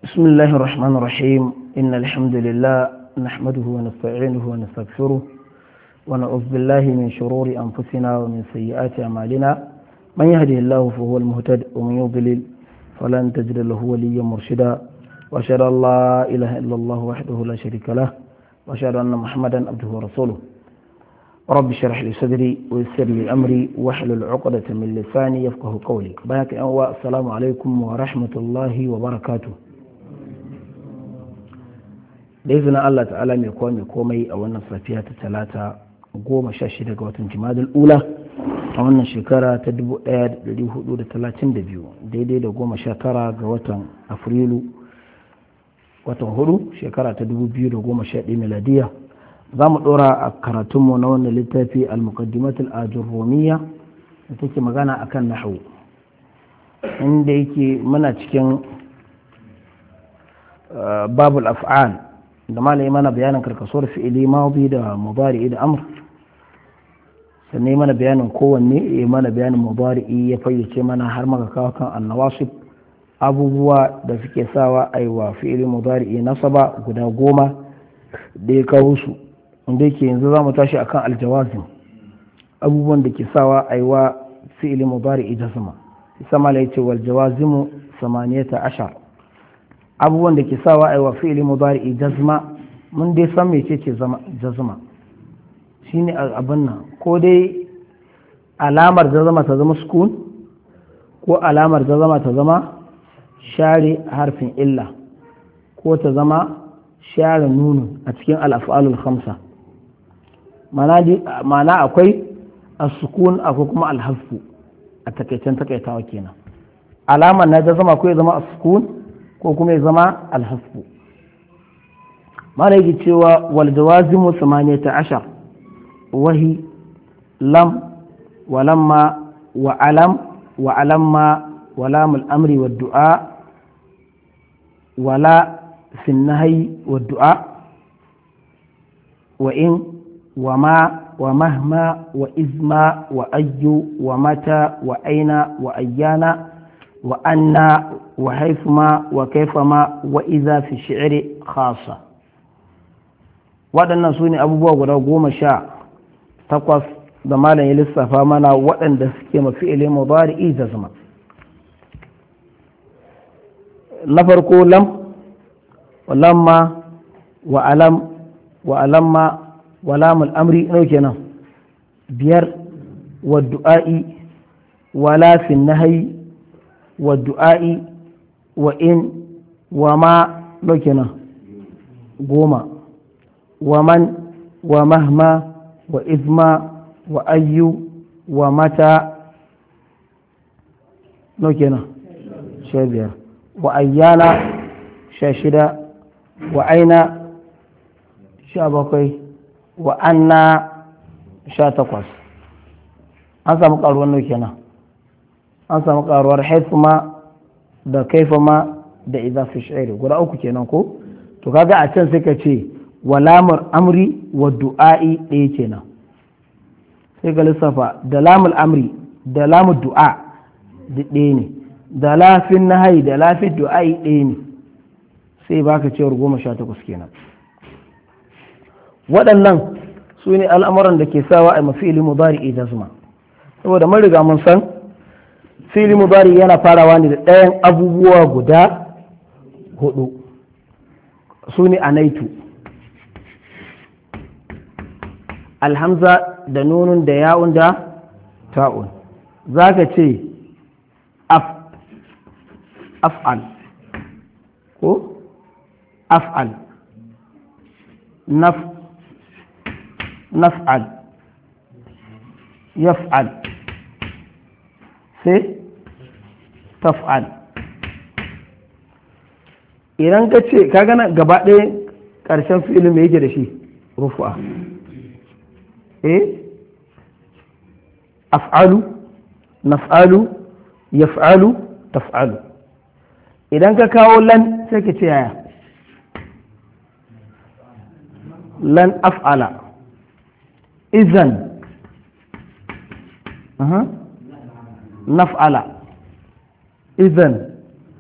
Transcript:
بسم الله الرحمن الرحيم إن الحمد لله نحمده ونستعينه ونستغفره ونعوذ بالله من شرور أنفسنا ومن سيئات أعمالنا من يهده الله فهو المهتد ومن يضلل فلن تجد له وليا مرشدا وأشهد أن لا إله إلا الله وحده لا شريك له وأشهد أن محمدا عبده ورسوله رب اشرح لي صدري ويسر لي أمري واحلل عقدة من لساني يفقه قولي بارك السلام عليكم ورحمة الله وبركاته da izinin Allah ta'ala mai kowa mai komai a wannan safiya ta talata goma sha shida ga watan jimadul ula a wannan shekara ta 1432 daidai da goma sha tara ga watan afrilu watan hudu shekara ta 2011 miladiya za mu dora a karatunmu na wannan littafi al-muqaddimatul ajurrumiya da take magana akan nahwu inda yake muna cikin babul af'al da malami mana bayanin karkasuwar fi'ili madi da mudari'i da amr sannan mana bayanin kowanne ya mana bayanin mudari'i ya fayyace mana har maka kawo kan annawasib abubuwa da suke sawa a yi wa fi'ili mudari'i nasaba guda goma da ya kawo su inda yake yanzu za mu tashi akan aljawazim abubuwan da ke sawa a yi wa fi'ili mudari'i jazma sama ya ce wal jawazimu samaniyata ashar abubuwan da ke sawa a yi wa fi'ili mudari'i jazma mun dai san mece ce jazma shine abin nan ko dai alamar jazma ta zama sukun ko alamar jazma ta zama share harfin illa ko ta zama share nunu a cikin al'af'alul khamsa mana akwai as-sukun akwai kuma al-hasfu a takaicen takaitawa kenan alamar na jazma ko ya zama as-sukun ko kuma ya zama alhasbu mara yake cewa wal jawazimu samaniyata ashar wahi lam wa lamma wa alam wa alamma wa lamul amri wa du'a wala fi nahyi wa du'a wa in wa ma wa mahma wa izma wa ayyu wa mata wa aina wa ayyana وأن وحيثما وكيفما وإذا في الشعر خاصة waɗannan su ne abubuwa guda goma sha takwas da malam ya lissafa mana waɗanda suke mafi ilin mubari'i da zama na farko lam lamma wa alam wa alamma wa lamul amri nau kenan biyar wa du'a'i wa lafin nahayi والدعاء وإن وما لكنا قوما ومن ومهما وإذما وأي ومتى لكنا شابير وأيانا شاشدة وأين شابقي وأنا شاتقص أنسى مقالوا لكنا an samu karuwar haifuma da kaifama da idza fi shi'ri guda uku kenan ko to kaga a can sai ka ce walamur amri wa du'a'i ɗaya kenan sai ka lissafa da lamul amri da lamul du'a da ɗaya ne da lafin nahayi da lafin du'a'i ɗaya ne sai baka cewar goma sha takwas kenan waɗannan su ne al'amuran da ke sawa a mafi ilimu bari jazma saboda mun riga mun san fili mubari yana farawa ne da ɗayan abubuwa guda hudu su ne a naitu alhamza da nunun da ya'un da ta'un za ka ce af'al ko af'al naf'al yaf'al sai taf'al idan ka ce ka gana gaba ɗaya ƙarshen filin mai yake da shi rufu'a eh af'alu naf'alu yaf'alu taf'alu idan ka kawo lan sai ka ce yaya lan af'ala izan naf'ala إذن